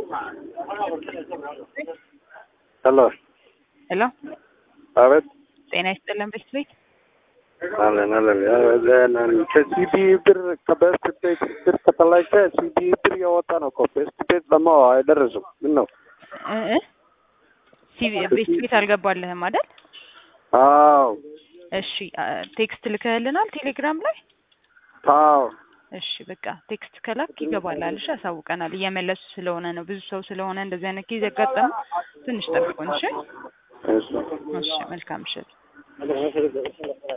ሄሎ ሄሎ አቤት ጤና ይስጥልን ቤት ቤት አለን አለን ከሲቢ ብር ከቤስት ቤት ብር ከተላከ ሲቢ ብር የወጣ ነው እኮ ቤስት ቤት ደግሞ አይደረስም። ምን ነው? እ እ ሲቪ ቤት ቤት አልገባልህም አይደል? አዎ እሺ አ- ቴክስት ልከህልናል ቴሌግራም ላይ? አዎ እሺ በቃ ቴክስት ከላክ ይገባላል። እሺ ያሳውቀናል። እየመለሱ ስለሆነ ነው ብዙ ሰው ስለሆነ እንደዚህ አይነት ጊዜ ያጋጠመ ትንሽ ጠብቁን። እሺ እሺ እሺ መልካም ምሽት።